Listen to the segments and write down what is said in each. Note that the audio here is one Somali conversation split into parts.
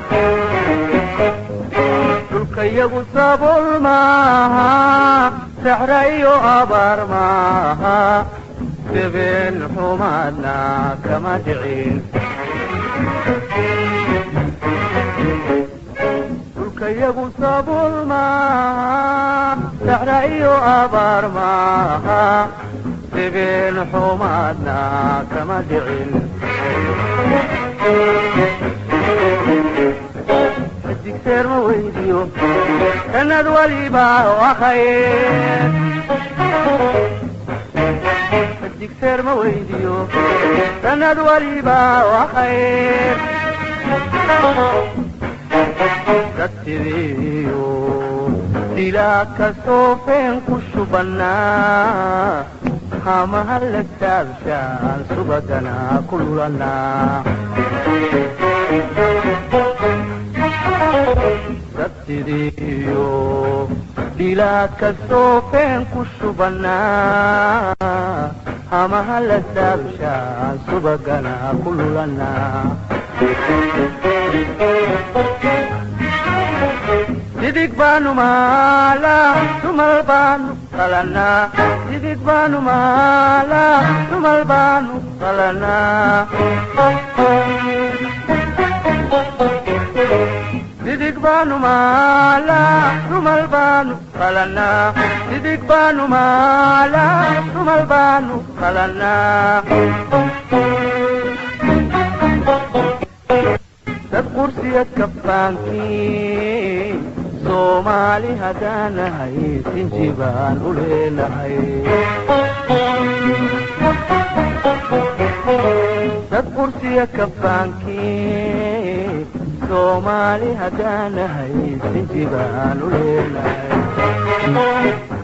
dhulkayagu sabool maaha saxra iyo abaar maaha debeen xumaadna kama dhicin dhulkayagu sabool maaha saxra iyo abaar maaha debeen xumaadna kama dhicin digseer ma weydiyo sanad waliba waa khayr digseer ma weydiyo sanad waliba waa khayr dadsidiiyo dilaa kastoo feen ku shubannaa hamaha la taabshaan subagana ku lulanaa dadsidiiyo dhilaad kastoo feen ku shubannaa hamaha la taabshaan subagana ku lulanaa sidig baanu maalaa sumal baanu qalanaa sidig baanu maalaa sumal baanu qalanaa sidig baanu maalaa sumal baanu qalanaa sidig baanu maalaa sumal baanu qalanaa dad qursiyad kabbaankii soomaali haddaanahay sinji baan u leenahay dad qursiya kabbaankii soomaali haddaanahay sinji baan u leenahay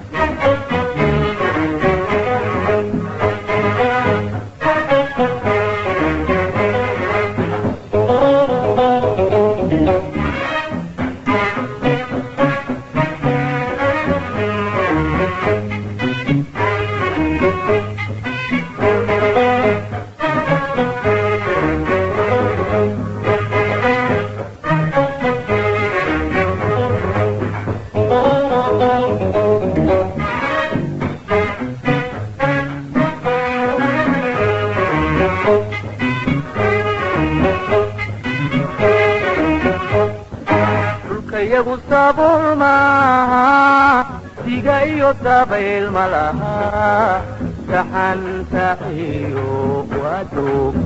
dhulkayagu sabool maaha diga iyo dabayl ma laha saxanta iyo wadoog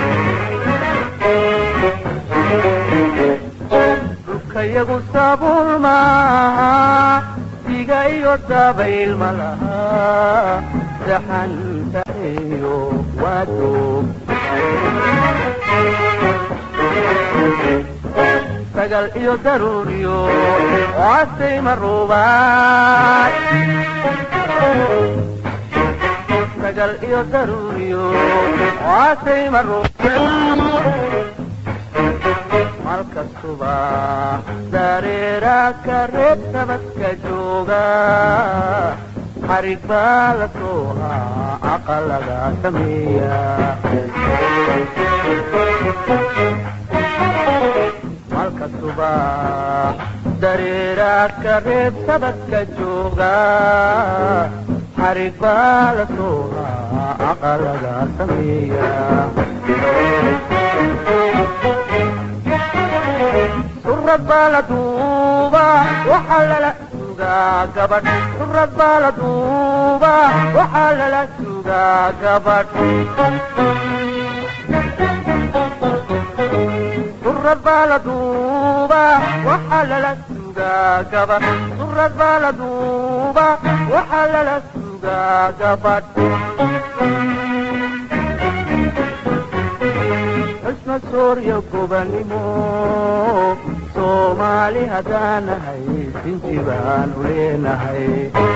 dhulkayagu sabool maaha diga iyo dabayl ma laha saxanta iyo wadoog sagal iyo daruuriyo waasay maruubaad sagal iyo daruuriyo waasay maruubaad malkastuba dareeraa ka reeb sabadka jooga xarig baa la soohaa aqalaga sameeya malkastuba dareeraa ka reeb sabadka jooga xarig baa la soohaa aqalaga sameeya surad baa la duuba waxaa lala sugaa gabadh surad baa la duuba waxaa lala sugaa gabadh surad baa la duuba waxaa lala sugaa gabadh surad baa la duuba waxaa lala sugaa gabadh xusna soorya gobanimo soomaali haddaanahay sinji baan u leenahay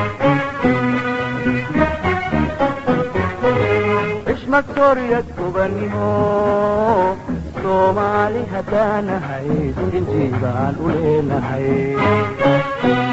xishmad soorya gobanimo soomaali haddaanahay sinji baan u leenahay